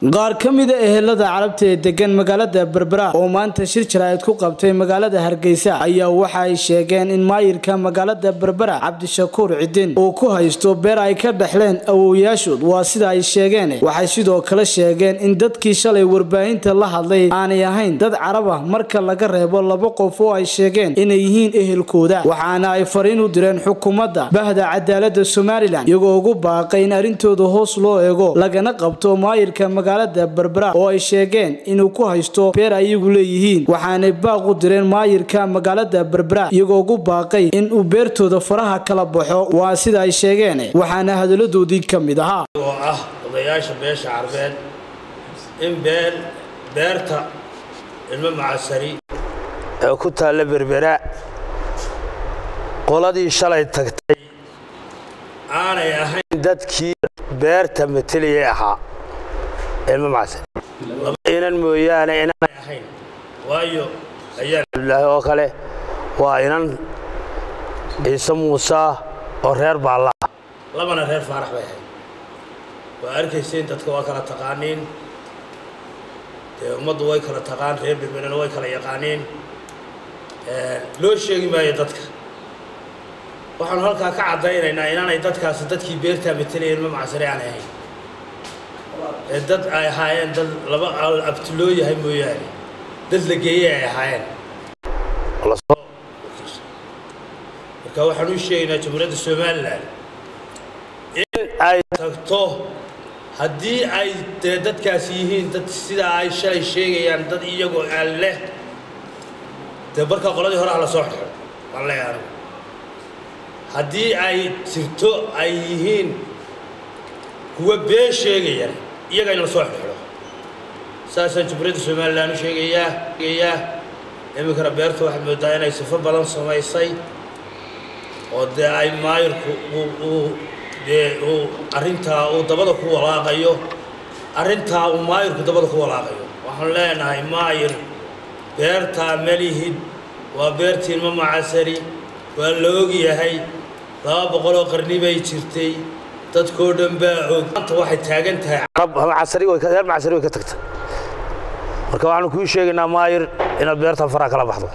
qaar ka mida ehelada carabta ee degan magaalada berbera oo maanta shir jaraa'id ku qabtay magaalada hargeysa ayaa waxa ay sheegeen in maayirka magaalada berbera cabdishakuur cidin uu ku haysto beer ay ka dhexleen awowyaashood waa sida ay sheegeen waxay sidoo kale sheegeen in dadkii shalay warbaahinta la hadlay aanay ahayn dad carab ah marka laga reebo laba qof oo ay sheegeen inay yihiin ehelkooda waxaana ay fariin u direen xukuumadda bahda cadaalada somalilan iyagoo ugu baaqay in arrintooda hoos loo eego lagana qabto maayirka magaalada berbera oo ay sheegeen inuu ku haysto beer ayagu leeyihiin waxaanay baaq u direen maayirka magaalada berbera iyagoo ugu baaqay in uu beertooda faraha kala baxo waa sida ay sheegeen waxaana hadaladoodii ka mid ahaa oo ah odayaasha beesha carbeed in been beerta ilmo macasari ee ku taalla berbera qoladii shalay tagtay aanay ahayn dadkii beerta mateliyay ahaa ilmo macasari laba inan mooyaane inaanay ahayn waayo ayaan cabdilaahi oo kale waa inan ciise muuse oo reer baalla ah labana reer faarax bay ahayd waa arkayseen dadka waa kala taqaaniin dee ummaddu way kala taqaan reer berberena way kala yaqaaniin loo sheegi maayo dadka waxaanu halkaa ka caddaynaynaa inaanay dadkaasi dadkii beertaa matelaya ilmo macsare aanay ahayn ee dad ay ahaayeen dad laba abtiloo yahay mooyaane dad la geeyey ay ahaayeen marka waxaan u sheegaynaa jamhuuriyadda somalilan in ay tagto haddii ay dee dadkaasi yihiin dad sidaa ay shalay sheegayaan dad iyagoo aan leh dee markaa qoladii hore ha la soo xidho waan leeyahay anigu haddii ay jirto ay yihiin kuwa been sheegayaan iyaga in la soo xidhxidho saasaan jamhuuriyadda somalilan u sheegayaa sheegayaa iminkana beerta waxaad moodaa inay sifo badan samaysay oo dee ay maayirku uu dee uu arrintaa uu dabada ku walaaqayo arrintaa uu maayirku dabada ku walaaqayo waxaan leenahay maayir beertaa melihid waa beertii ilmo macasari waa la ogyahay laba boqoloo qarni bay jirtay dadkoo dhan baa og maanta waxay taagan tahay carab reer macasari way ka tagtay marka waxaanu kuu sheegaynaa maayir inaad beertaa faraha kala baxdo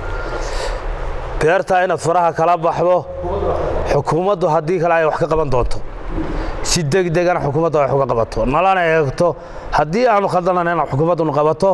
beertaa inaad faraha kala baxdo xukuumaddu haddii kale ay wax ka qaban doonto si degdegana xukuumaddu ay wax uga qabato nalana eegto haddii aanu khaldanana inaan xukuumaddunu qabato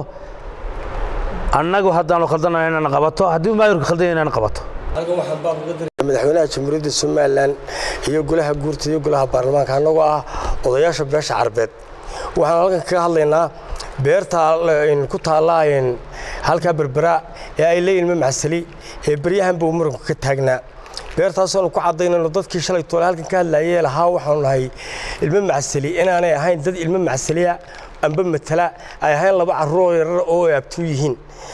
annagu haddaanu khaldanana inaan qabato haddii maayirku khaldanya inaan qabato madaxweynaha jamhuuriyadda somalilan iyo golaha guurta iyo golaha baarlamaanka annagoo ah odayaasha beesha carbeed waxaan halkan kaga hadlaynaa beerta ku taalla halkaa berbera ee ay leeyihin ilmo macsali ee beryahanba uu muranku ka taagnaa beertaasoonu ku cadaynayno dadkii shalay toole halkan ka hadlaayee lahaa waxaanu nahay ilmo macsali inaanay ahayn dad ilmo macsaliya amba matala ay ahayn laba carruuroo yarar oo ay abtuu yihiin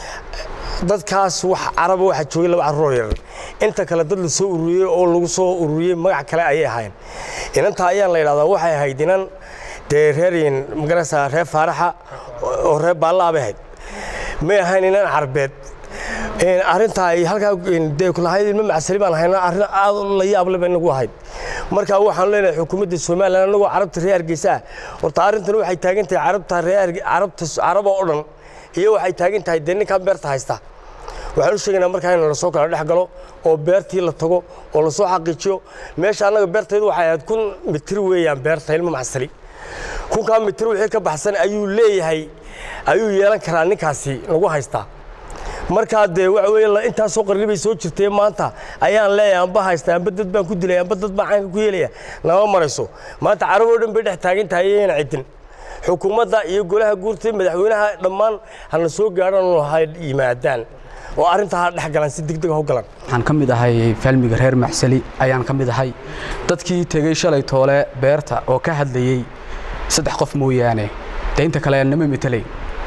dadkaas wax caraba waxaa joogay laba carruuroo yarar inta kale dad la soo ururiyey oo lagu soo ururiyey magac kale ayay ahayn inantaa ayaan la yidhahdaa waxay ahayd inan dee reer magarasa reer faaraxa oo reer baallaa bay ahayd may ahayn inan carbeed arrintaa ay halkaa dee kulahayd ilmo macsali baan ahayna arrin aad la yaable bay nagu ahayd marka waxaanu leenahay xukuumadda somalilan annagoo carabta reer hargeysa horta arrintan waxay taagan tahay carabta reer carabta caraba oo dhan iyo waxay taagan tahay dee ninkan beerta haysta waxaan u sheegaynaa markaa in lasoo kala dhex galo oo beertii la tago oo lasoo xaqiijiyo meesha annaga beertaydu waxay ahayd kun mitir weeyaan beerta ilmo macsali kunkaa mitir wixii ka baxsan ayuu leeyahay ayuu yeelan karaa ninkaasi lagu haystaa markaa dee waxa weeye intaasoo qarni bay soo jirtay maanta ayaan leeyahay amba haysta amba dad baan ku dilay amba dad baan caanka ku yeelaya nama marayso maanta carab oo dhan bay dhex taagan tahay ayayna cidin xukuumadda iyo golaha guurta madaxweynaha dhammaan hana soo gaadhan ha yimaadaan oo arrintaa ha dhex galaan si degdeg ha u galaan waxaan ka mid ahay faalmiga reer macsali ayaan ka mid ahay dadkii tegey shalay toole beerta oo ka hadlayey saddex qof mooyaane dee inta kale nama metelay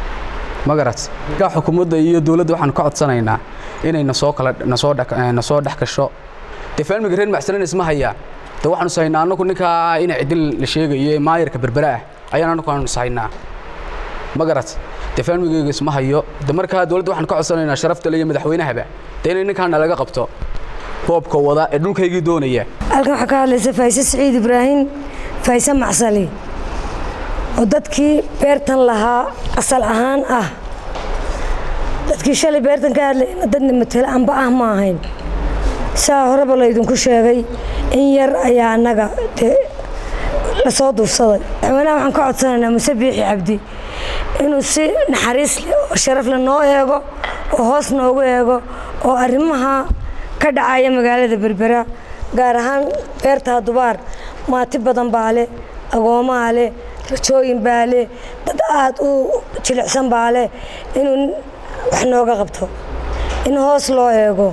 ma garat markaa xukuumadda iyo dowladda waxaan ka codsanaynaa inay nasoo kala nasoo nasoo dhex gasho dee faalmiga reer macsalina isma hayaan dee waxaanu sahaynaa annagu ninkaa ina cidin la sheegayo ee maayarka berbera ah ayaan annagu aanu sahaynaa ma garat dee faalmigayga isma hayo de markaa dowladda waxaan ka codsanaynaa sharafta iyo madaxweynahaba dee inay ninkaan nalaga qabto boobka wada ee dhulkaygii doonaya halkan waxaa ka hadlaysa faayse siciid ibraahim faayse macsali oo dadkii beertan lahaa asal ahaan ah dadkii shalay beertan ka hadlayna dadna matelo amba ah ma ahayn saa horeba laydinku sheegay in yar ayaa annaga dee lasoo duufsaday madaxweynaha waxaan ka codsanaynaa muse biixi cabdi inuu si naxariis leh oo sharaf leh noo eego oo hoos noogu eego oo arrimaha ka dhacaya magaalada berbera gaar ahaan beertaa dubaar maati badan baa leh agoomaha leh rajooyin baa leh dad aada u jilicsan baa leh inuu wax nooga qabto in hoos loo eego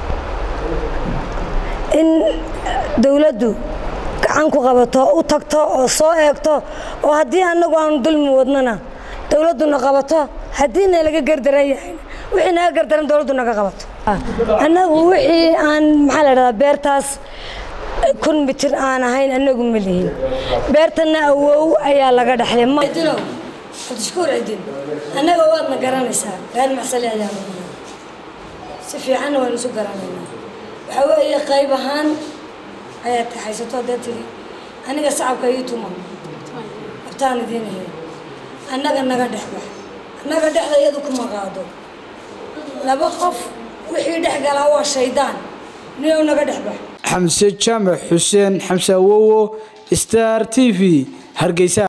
in dowladdu gacan ku qabato u tagto oo soo eegto oo haddii annagu aanu dulmi wadnana dowladduna qabato haddiina laga gardaran yahayna wixii naga gardaran dowladdu naga qabato annagu wixii aan maxaa la dhahdaa beertaas kun mitir aan ahayn annagu ma lihin beertanna awow ayaa laga dhexlay mdinow cabdishakuur cidin annaga waadna garanaysaa reer macsali ayaa si fiicanna waynu isu garanaynaa waxaa weeye qayb ahaan ayaad kaxaysato haddaad tiri aniga sacabka ii tuma abtaan idiin ahay annaga naga dhexbax annaga dhexda iyadu kuma qaado laba qof wixii dhex galaa waa shaydaan niyow naga dhexbax xamse jaamac xuseen xamse awowo star t v hargeysa